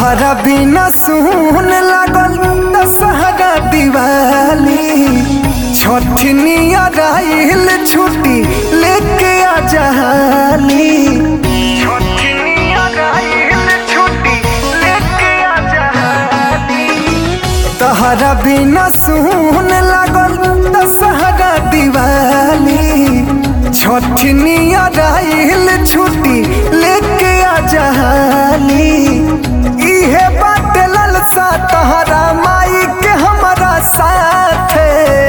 तहरा बिना सुन लागल दशहरा दिवाली छठनिया राइल छुट्टी लेके आ जहाली छठनिया राइल छुट्टी लेके आ जहाली तहरा बिना सुन लागल दशहरा दिवाली छठनिया राइल छुट्टी लेके आ जहाली इहे बात ललसा तहरा माई के हमारा साथे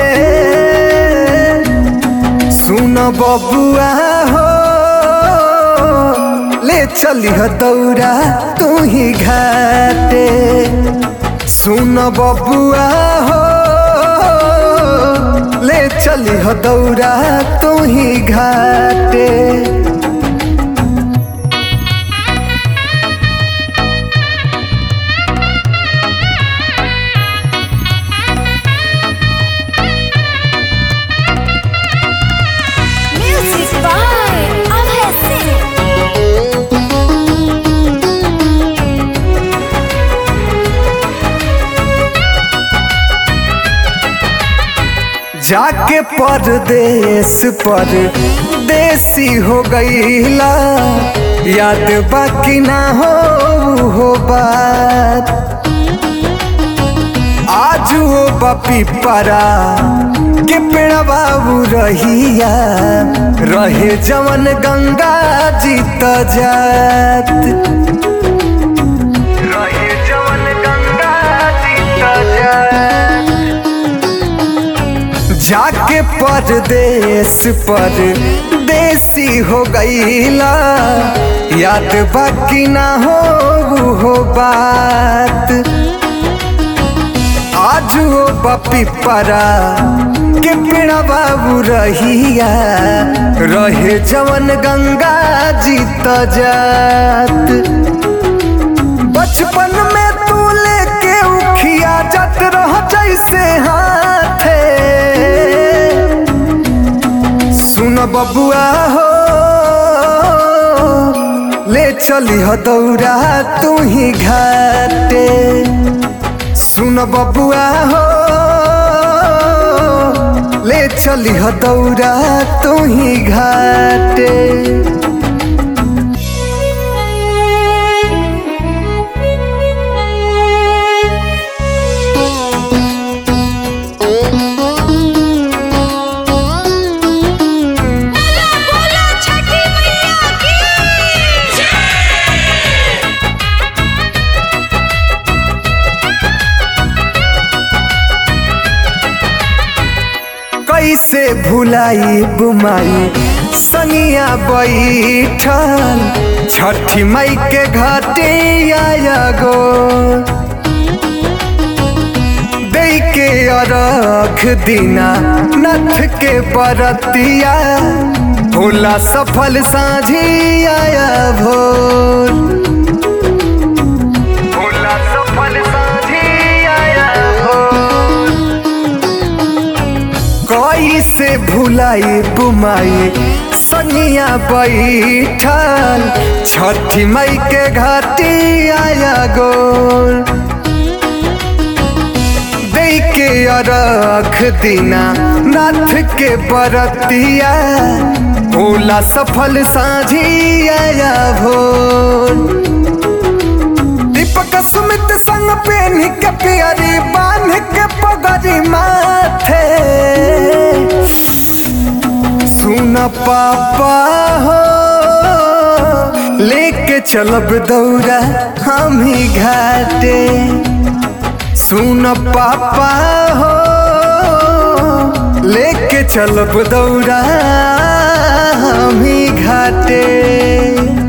सुन बबुआ हो ले चलिह दौड़ा तू ही घाटे सुन बबुआ हो ले चलिह दौड़ा तू ही घाटे Music by Abhay Singh. जाके परदेश पर देसी हो गईला याद बाकी ना हो हो बात आज वो बपी परा के पेड़ा बाबू रहिया रहे जवन गंगा जी त जात रहे जवन गंगा जी त जात जाके परदेश पर देसी हो गईला याद बाकी ना हो हो बात आज वो बपी परा के पेड़ा बाबू रहिया रहे जवन गंगा जी त जात बचपन में तू लेके उखिया जत रह जैसे हाथे सुन बबुआ हो ले चली हो दौड़ा तू ही घाटे सुन बबुआ हो ले चली हो दौड़ा तू ही घाटे बोला बोला छठी मैया की कैसे भुलाई बुमाई सनिया बैठल छठी मई के घाटे आया गो दे के अरख दिना नथ के बरतिया भोला सफल साझी आया भोर भोला सफल साझी आया भोर कैसे भुलाई बुमाई सनिया बैठल छठी मई के घाटी आया गोल दे के अरख दिना नाथ के बरतिया भोला सफल साझी आया भोर दीपक सुमित संग पेन के पियरी बांध के पगरी माथे सुन पापा हो लेके चलब दौड़ा हम ही घाटे सुन पापा हो लेके चलब दौड़ा हम ही घाटे